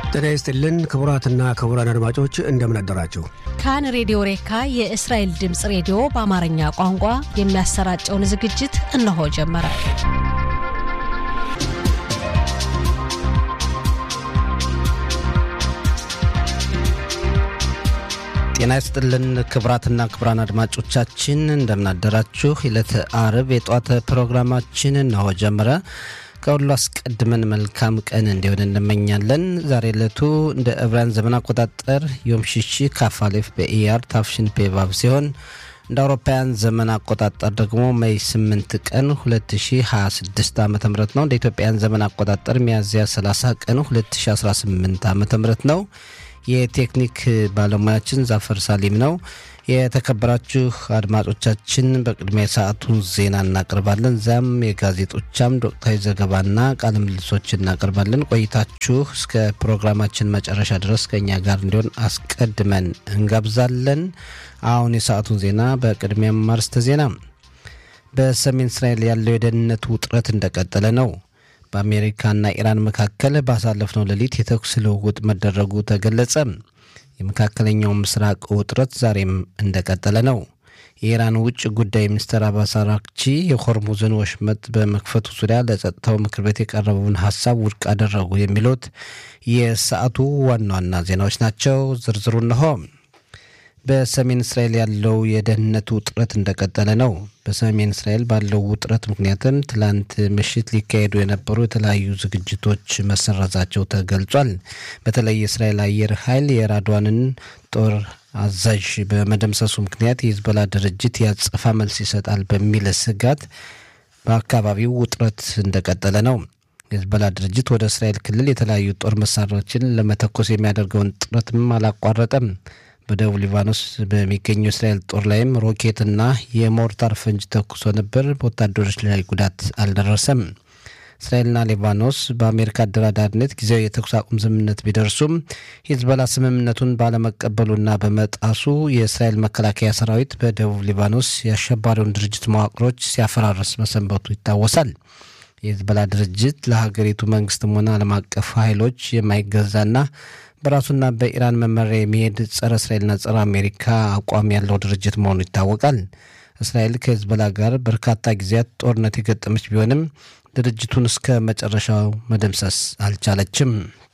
ጤና ይስጥልን ክቡራትና ክቡራን አድማጮች እንደምን አደራችሁ። ካን ሬዲዮ ሬካ የእስራኤል ድምፅ ሬዲዮ በአማርኛ ቋንቋ የሚያሰራጨውን ዝግጅት እነሆ ጀመረ። ጤና ይስጥልን ክቡራትና ክቡራን አድማጮቻችን እንደምናደራችሁ። ዕለተ አርብ የጠዋት ፕሮግራማችን እነሆ ጀመረ። ከሁሉ አስቀድመን መልካም ቀን እንዲሆን እንመኛለን። ዛሬ ዕለቱ እንደ ዕብራውያን ዘመን አቆጣጠር ዮም ሽሺ ካፋሌፍ በኢያር ታፍሽን ፔቫብ ሲሆን እንደ አውሮፓውያን ዘመን አቆጣጠር ደግሞ ሜይ 8 ቀን 2026 ዓ ም ነው። እንደ ኢትዮጵያን ዘመን አቆጣጠር ሚያዝያ 30 ቀን 2018 ዓ ም ነው። የቴክኒክ ባለሙያችን ዛፈር ሳሊም ነው። የተከበራችሁ አድማጮቻችን በቅድሚያ የሰዓቱን ዜና እናቀርባለን። ዛም የጋዜጦቻም ወቅታዊ ዘገባና ቃለ ምልልሶች እናቀርባለን። ቆይታችሁ እስከ ፕሮግራማችን መጨረሻ ድረስ ከእኛ ጋር እንዲሆን አስቀድመን እንጋብዛለን። አሁን የሰዓቱን ዜና በቅድሚያም አርዕስተ ዜና። በሰሜን እስራኤል ያለው የደህንነት ውጥረት እንደቀጠለ ነው። በአሜሪካና ኢራን መካከል ባሳለፍነው ሌሊት የተኩስ ልውውጥ መደረጉ ተገለጸ። የመካከለኛው ምስራቅ ውጥረት ዛሬም እንደቀጠለ ነው። የኢራን ውጭ ጉዳይ ሚኒስትር አባስ አራክቺ የሆርሙዝን ወሽመጥ በመክፈቱ ዙሪያ ለጸጥታው ምክር ቤት የቀረበውን ሀሳብ ውድቅ አደረጉ። የሚሉት የሰዓቱ ዋና ዋና ዜናዎች ናቸው። ዝርዝሩ እነሆ። በሰሜን እስራኤል ያለው የደህንነት ውጥረት እንደቀጠለ ነው። በሰሜን እስራኤል ባለው ውጥረት ምክንያትም ትላንት ምሽት ሊካሄዱ የነበሩ የተለያዩ ዝግጅቶች መሰረዛቸው ተገልጿል። በተለይ የእስራኤል አየር ኃይል የራድዋንን ጦር አዛዥ በመደምሰሱ ምክንያት የሂዝቦላ ድርጅት ያጸፋ መልስ ይሰጣል በሚል ስጋት በአካባቢው ውጥረት እንደቀጠለ ነው። የሂዝቦላ ድርጅት ወደ እስራኤል ክልል የተለያዩ ጦር መሳሪያዎችን ለመተኮስ የሚያደርገውን ጥረትም አላቋረጠም። በደቡብ ሊባኖስ በሚገኘው እስራኤል ጦር ላይም ሮኬትና የሞርታር ፈንጅ ተኩሶ ነበር። በወታደሮች ላይ ጉዳት አልደረሰም። እስራኤልና ሊባኖስ በአሜሪካ አደራዳሪነት ጊዜያዊ የተኩስ አቁም ስምምነት ቢደርሱም ሂዝቦላ ስምምነቱን ባለመቀበሉና በመጣሱ የእስራኤል መከላከያ ሰራዊት በደቡብ ሊባኖስ የአሸባሪውን ድርጅት መዋቅሮች ሲያፈራርስ መሰንበቱ ይታወሳል። የሂዝቦላ ድርጅት ለሀገሪቱ መንግስትም ሆነ ዓለም አቀፍ ኃይሎች የማይገዛና በራሱና በኢራን መመሪያ የሚሄድ ጸረ እስራኤልና ጸረ አሜሪካ አቋም ያለው ድርጅት መሆኑ ይታወቃል። እስራኤል ከሂዝቦላ ጋር በርካታ ጊዜያት ጦርነት የገጠመች ቢሆንም ድርጅቱን እስከ መጨረሻው መደምሰስ አልቻለችም።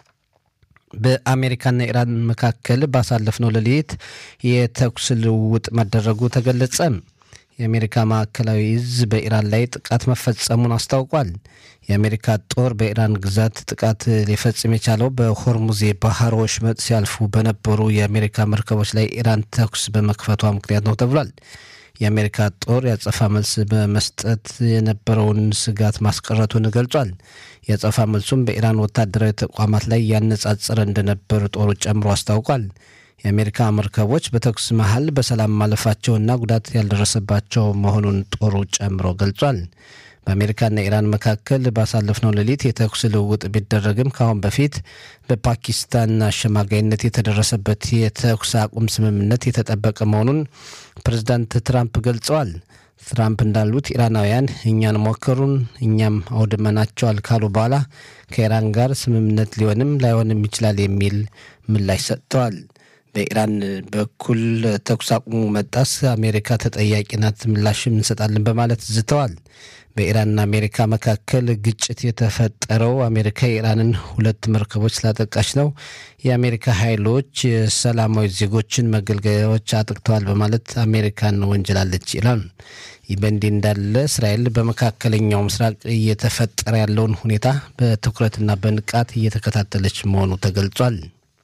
በአሜሪካና ኢራን መካከል ባሳለፍነው ሌሊት የተኩስ ልውውጥ መደረጉ ተገለጸ። የአሜሪካ ማዕከላዊ እዝ በኢራን ላይ ጥቃት መፈጸሙን አስታውቋል። የአሜሪካ ጦር በኢራን ግዛት ጥቃት ሊፈጽም የቻለው በሆርሙዝ የባህር ወሽመጥ ሲያልፉ በነበሩ የአሜሪካ መርከቦች ላይ ኢራን ተኩስ በመክፈቷ ምክንያት ነው ተብሏል። የአሜሪካ ጦር ያጸፋ መልስ በመስጠት የነበረውን ስጋት ማስቀረቱን ገልጿል። የአጸፋ መልሱም በኢራን ወታደራዊ ተቋማት ላይ ያነጻጸረ እንደነበር ጦሩ ጨምሮ አስታውቋል። የአሜሪካ መርከቦች በተኩስ መሀል በሰላም ማለፋቸውና ጉዳት ያልደረሰባቸው መሆኑን ጦሩ ጨምሮ ገልጿል። በአሜሪካና ኢራን መካከል ባሳለፍነው ሌሊት የተኩስ ልውውጥ ቢደረግም ከአሁን በፊት በፓኪስታን አሸማጋይነት የተደረሰበት የተኩስ አቁም ስምምነት የተጠበቀ መሆኑን ፕሬዚዳንት ትራምፕ ገልጸዋል። ትራምፕ እንዳሉት ኢራናውያን እኛን ሞከሩን፣ እኛም አውድመናቸዋል ካሉ በኋላ ከኢራን ጋር ስምምነት ሊሆንም ላይሆንም ይችላል የሚል ምላሽ ሰጥተዋል። በኢራን በኩል ተኩስ አቁሙ መጣስ አሜሪካ ተጠያቂ ናት፣ ምላሽም እንሰጣለን በማለት ዝተዋል። በኢራንና አሜሪካ መካከል ግጭት የተፈጠረው አሜሪካ የኢራንን ሁለት መርከቦች ስላጠቃች ነው። የአሜሪካ ኃይሎች የሰላማዊ ዜጎችን መገልገያዎች አጥቅተዋል በማለት አሜሪካን ወንጀላለች ይላል። ይህ በእንዲህ እንዳለ እስራኤል በመካከለኛው ምስራቅ እየተፈጠረ ያለውን ሁኔታ በትኩረትና በንቃት እየተከታተለች መሆኑ ተገልጿል።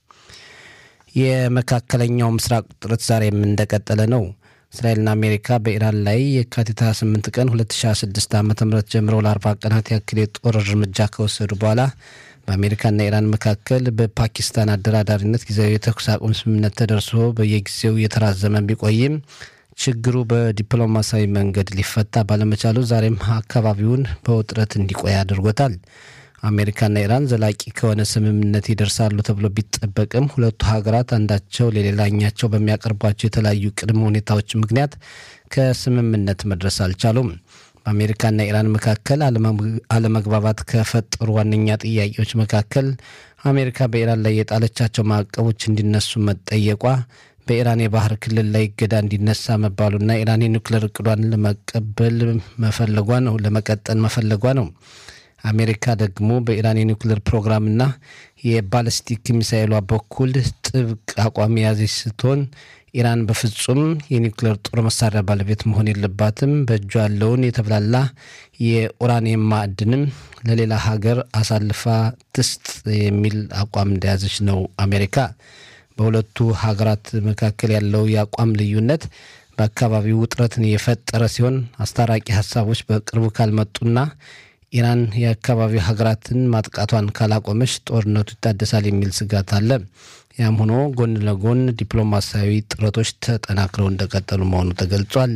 የመካከለኛው ምስራቅ ውጥረት ዛሬም እንደቀጠለ ነው። እስራኤልና አሜሪካ በኢራን ላይ የካቲት 28 ቀን 2026 ዓ ም ጀምረው ለ40 ቀናት ያክል የጦር እርምጃ ከወሰዱ በኋላ በአሜሪካና ኢራን መካከል በፓኪስታን አደራዳሪነት ጊዜያዊ የተኩስ አቁም ስምምነት ተደርሶ በየጊዜው እየተራዘመ ቢቆይም ችግሩ በዲፕሎማሲያዊ መንገድ ሊፈታ ባለመቻሉ ዛሬም አካባቢውን በውጥረት እንዲቆይ አድርጎታል። አሜሪካና ኢራን ዘላቂ ከሆነ ስምምነት ይደርሳሉ ተብሎ ቢጠበቅም ሁለቱ ሀገራት አንዳቸው ለሌላኛቸው በሚያቀርቧቸው የተለያዩ ቅድመ ሁኔታዎች ምክንያት ከስምምነት መድረስ አልቻሉም። በአሜሪካና ኢራን መካከል አለመግባባት ከፈጠሩ ዋነኛ ጥያቄዎች መካከል አሜሪካ በኢራን ላይ የጣለቻቸው ማዕቀቦች እንዲነሱ መጠየቋ፣ በኢራን የባህር ክልል ላይ እገዳ እንዲነሳ መባሉና ኢራን የኒውክሌር እቅዷን ለመቀበል መፈለጓ ነው ለመቀጠል መፈለጓ ነው። አሜሪካ ደግሞ በኢራን የኒውክሌር ፕሮግራምና የባለስቲክ ሚሳይሏ በኩል ጥብቅ አቋም የያዘች ስትሆን ኢራን በፍጹም የኒውክሌር ጦር መሳሪያ ባለቤት መሆን የለባትም፣ በእጇ ያለውን የተብላላ የኡራኒየም ማዕድንም ለሌላ ሀገር አሳልፋ ትስጥ የሚል አቋም እንደያዘች ነው አሜሪካ። በሁለቱ ሀገራት መካከል ያለው የአቋም ልዩነት በአካባቢው ውጥረትን የፈጠረ ሲሆን አስታራቂ ሀሳቦች በቅርቡ ካልመጡና ኢራን የአካባቢው ሀገራትን ማጥቃቷን ካላቆመች ጦርነቱ ይታደሳል የሚል ስጋት አለ። ያም ሆኖ ጎን ለጎን ዲፕሎማሲያዊ ጥረቶች ተጠናክረው እንደቀጠሉ መሆኑ ተገልጿል።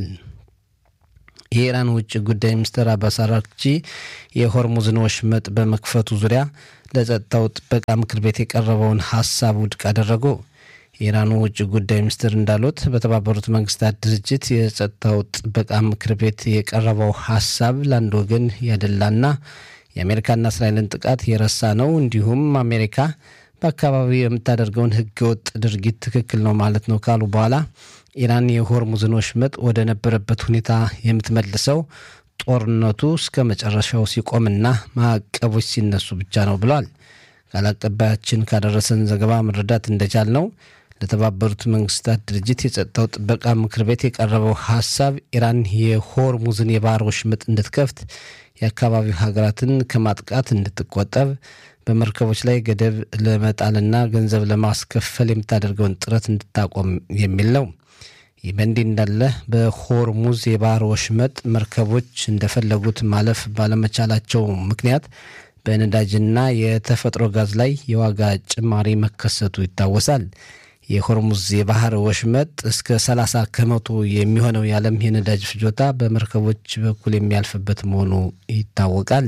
የኢራን ውጭ ጉዳይ ሚኒስትር አባስ አራግቺ የሆርሙዝን ወሽመጥ በመክፈቱ ዙሪያ ለጸጥታው ጥበቃ ምክር ቤት የቀረበውን ሀሳብ ውድቅ አደረጉ። የኢራኑ ውጭ ጉዳይ ሚኒስትር እንዳሉት በተባበሩት መንግስታት ድርጅት የጸጥታው ጥበቃ ምክር ቤት የቀረበው ሀሳብ ለአንድ ወገን ያደላና የአሜሪካና እስራኤልን ጥቃት የረሳ ነው። እንዲሁም አሜሪካ በአካባቢው የምታደርገውን ህገወጥ ድርጊት ትክክል ነው ማለት ነው ካሉ በኋላ ኢራን የሆርሙዝን ወሽመጥ ወደ ነበረበት ሁኔታ የምትመልሰው ጦርነቱ እስከ መጨረሻው ሲቆምና ማዕቀቦች ሲነሱ ብቻ ነው ብለዋል። ቃል አቀባያችን ካደረሰን ዘገባ መረዳት እንደቻል ነው ለተባበሩት መንግስታት ድርጅት የጸጥታው ጥበቃ ምክር ቤት የቀረበው ሀሳብ ኢራን የሆርሙዝን የባህር ወሽመጥ እንድትከፍት፣ የአካባቢው ሀገራትን ከማጥቃት እንድትቆጠብ፣ በመርከቦች ላይ ገደብ ለመጣልና ገንዘብ ለማስከፈል የምታደርገውን ጥረት እንድታቆም የሚል ነው። ይህ በእንዲህ እንዳለ በሆርሙዝ የባህር ወሽመጥ መርከቦች እንደፈለጉት ማለፍ ባለመቻላቸው ምክንያት በነዳጅና የተፈጥሮ ጋዝ ላይ የዋጋ ጭማሪ መከሰቱ ይታወሳል። የሆርሙዝ የባህር ወሽመጥ እስከ 30 ከመቶ የሚሆነው የዓለም የነዳጅ ፍጆታ በመርከቦች በኩል የሚያልፍበት መሆኑ ይታወቃል።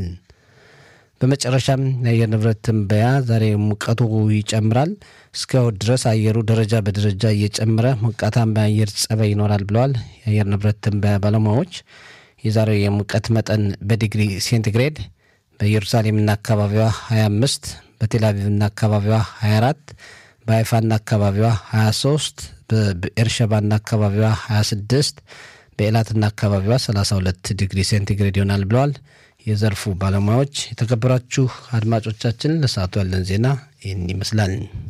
በመጨረሻም የአየር ንብረት ትንበያ ዛሬ ሙቀቱ ይጨምራል። እስከ እሁድ ድረስ አየሩ ደረጃ በደረጃ እየጨመረ ሞቃታማ የአየር ጸባይ ይኖራል ብለዋል የአየር ንብረት ትንበያ ባለሙያዎች። የዛሬው የሙቀት መጠን በዲግሪ ሴንቲግሬድ በኢየሩሳሌምና አካባቢዋ 25፣ በቴልአቪቭና አካባቢዋ 24፣ በሀይፋና አካባቢዋ 23፣ በኤርሸባና አካባቢዋ 26፣ በኤላትና አካባቢዋ 32 ዲግሪ ሴንቲግሬድ ይሆናል ብለዋል የዘርፉ ባለሙያዎች። የተከበራችሁ አድማጮቻችን ለሰዓቱ ያለን ዜና ይህን ይመስላል።